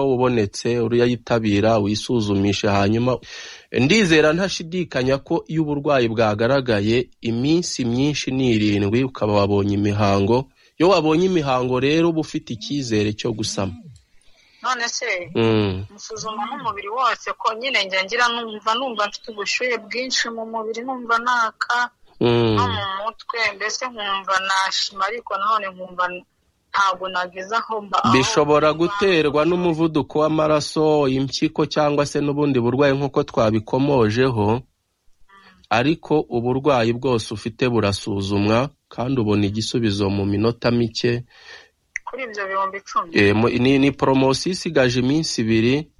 wabonetse uruyitabira wisuzumishe hanyuma ndizera ntashidikanya ko iyo uburwayi bwagaragaye iminsi myinshi ni irindwi ukaba wabonye imihango iyo wabonye imihango rero uba ufite icyizere cyo gusama none se Mm. musuzuma n'umubiri wose ko nyine njya ngira numva numva mfite ubushyuhe bwinshi mu mubiri numva naka Mm. no mu mutwe mbese nkumva nashima ariko nanone nkumva ntabwo nageze aho mba aho bishobora mba. guterwa n'umuvuduko w'amaraso impyiko cyangwa se n'ubundi burwayi nk'uko twabikomojeho ariko uburwayi bwose ufite burasuzumwa kandi ubona igisubizo mu minota mike kuri ibyo bihumbi icumi Eh, mu- ni, ni poromosiyo isigaje iminsi ibiri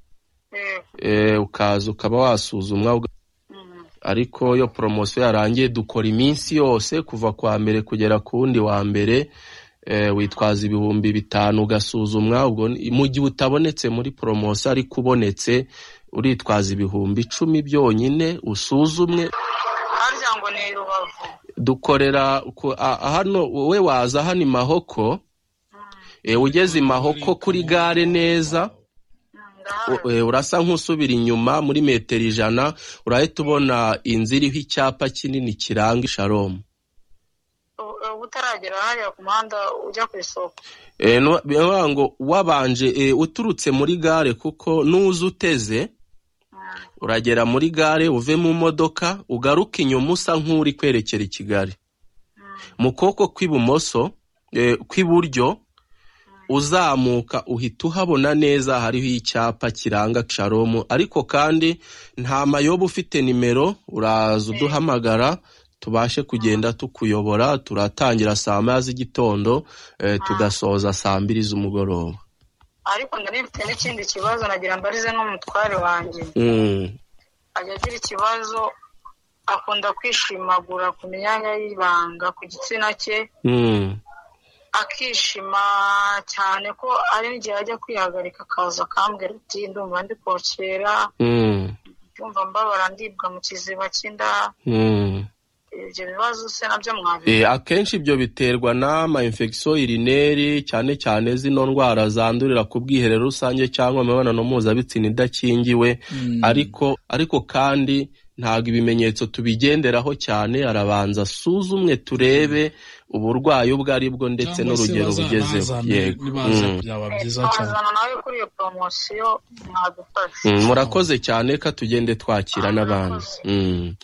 Yego. eh, ukaza ukaba wasuzumwa uga- Mm. ariko iyo poromosiyo yarangiye dukora iminsi yose kuva ku wa mbere kugera ku wundi wa mbere eh, witwaza ibihumbi bitanu ugasuzumwa ubwo ni- mu gihe utabonetse muri poromosiyo ariko ubonetse uritwaza ibihumbi icumi byonyine usuzumwe harya ngo ni i rubavu dukorera ku- a- a- hano wowe waza hano i mahoko eh, ugeze i mahoko kuri gare neza Mm, ndahari. U- eh, urasa nk'usubira inyuma muri metero ijana urahita ubona inzu iriho icyapa kinini kiranga isharomu U- ubu utaragera hariya ku muhanda ujya ku isoko Eh, no- bivuga ngo wabanje eh, uturutse muri gare kuko nuza uteze Mm. uragera muri gare uve mu modoka ugaruke inyuma usa nk'uri kwerekera i Kigali mu kuboko kw'ibumoso eh, kw'iburyo uzamuka uhita uhabona neza hariho icyapa kiranga sharomu ariko kandi nta mayoba ufite nimero uraza uduhamagara tubashe kugenda tukuyobora turatangira saa moya z'igitondo eh, tugasoza saa mbiri z'umugoroba ariko ndanifite n'ikindi kibazo nagira mbarize n'umutware wanjye Mm. ajya agira ikibazo akunda kwishimagura ku myanya y'ibanga ku gitsina cye Mm. akishima cyane ko ari n'igihe ajya kwihagarika akaza akambwira ati ndumva ndi kokera Mm. ndumva mbabara ndibwa mu kiziba cy'inda Mm. ibyo bibazo se nabyo mwabi Eh, akenshi ibyo biterwa n'ama infection urineri cyane cyane zino ndwara zandurira ku bwiherero rusange cyangwa imibonano mpuzabitsina idakingiwe ariko ariko kandi ntabwo ibimenyetso tubigenderaho cyane arabanza asuzumwe turebe uburwayi ubwo ari bwo ndetse Cyangwa se n'urugero bugezeho bazanazane, yego nibaza Mm. byaba byiza cyane twazana nawe kuri iyo poromosiyo mwadufashe Mm, murakoze cyane ka tugende twakira n'abandi Mm.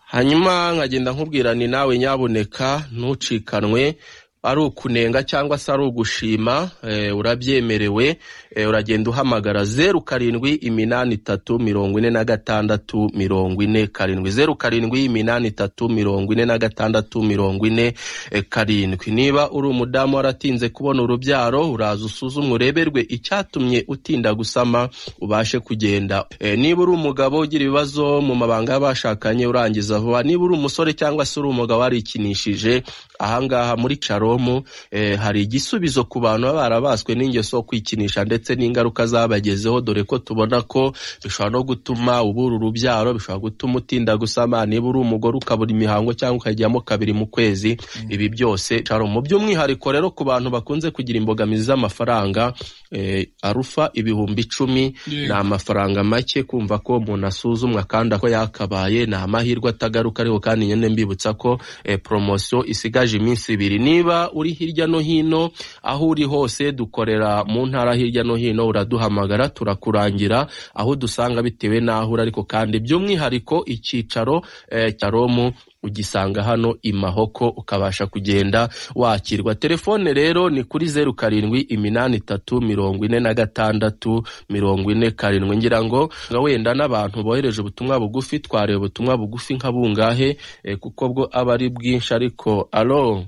hanyuma nkagenda nkubwira ni nawe nyaboneka ntucikanwe ari ukunenga cyangwa se ari ugushima eh, urabyemerewe eh, uragenda uhamagara zeru karindwi iminani itatu mirongo ine na gatandatu mirongo ine karindwi zeru karindwi iminani itatu mirongo ine na gatandatu mirongo ine eh, karindwi niba uri umudamu waratinze kubona urubyaro uraza usuzumwe ureberwe icyatumye utinda gusama ubashe kugenda Eh, niba uri umugabo ugira ibibazo mu mabanga y'abashakanye urangiza vuba niba uri umusore cyangwa se uri umugabo warikinishije ahangaha muri caromu eh, hari igisubizo ku bantu baba barabaswe n'ingeso yo kwikinisha ndetse n'ingaruka zabagezeho dore ko tubona ko bishobora no gutuma ubura urubyaro bishobora gutuma utinda gusama niba uri umugore ukabura imihango cyangwa ukajyamo kabiri mu kwezi ibi byose caromu by'umwihariko rero ku bantu bakunze kugira imbogamizi z'amafaranga eh, arufa ibihumbi icumi Yego. ni amafaranga make kumva ko umuntu asuzumwa kandi ako yakabaye ni amahirwe atagaruka ariko kandi nyine mbibutsa ko eh, poromosiyo isigaje iminsi ibiri niba uri hirya no hino aho uri hose dukorera mu ntara hirya no hino uraduhamagara turakurangira aho dusanga bitewe n'aho uri ariko kandi by'umwihariko icyicaro eh, cya romu ugisanga hano i mahoko ukabasha kugenda wakirwa telefone rero ni kuri zeru karindwi iminani itatu mirongo ine na gatandatu mirongo ine karindwi ngira ngo nga wenda n'abantu bohereje ubutumwa bugufi twareba ubutumwa bugufi nka bungahe eh, kuko bwo aba ari bwinshi ariko alo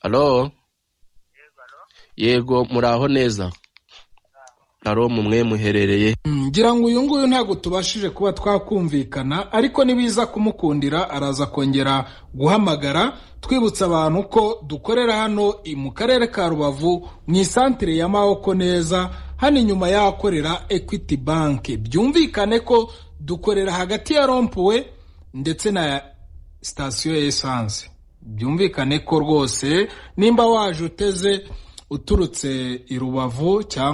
alo yego muraho neza alo mumwe muherereye Mm, ngira ngo uyu nguyu ntabwo tubashije kuba twakumvikana ariko nibiza kumukundira araza kongera guhamagara twibutsa abantu ko dukorera hano i- mu karere ka rubavu mu isantire ya mahoko neza hano inyuma y'ahakorera equity bank byumvikane ko dukorera hagati ya rompuwe ndetse na sitasiyo ya esanse byumvikane ko rwose nimba waje uteze uturutse i rubavu cyangwa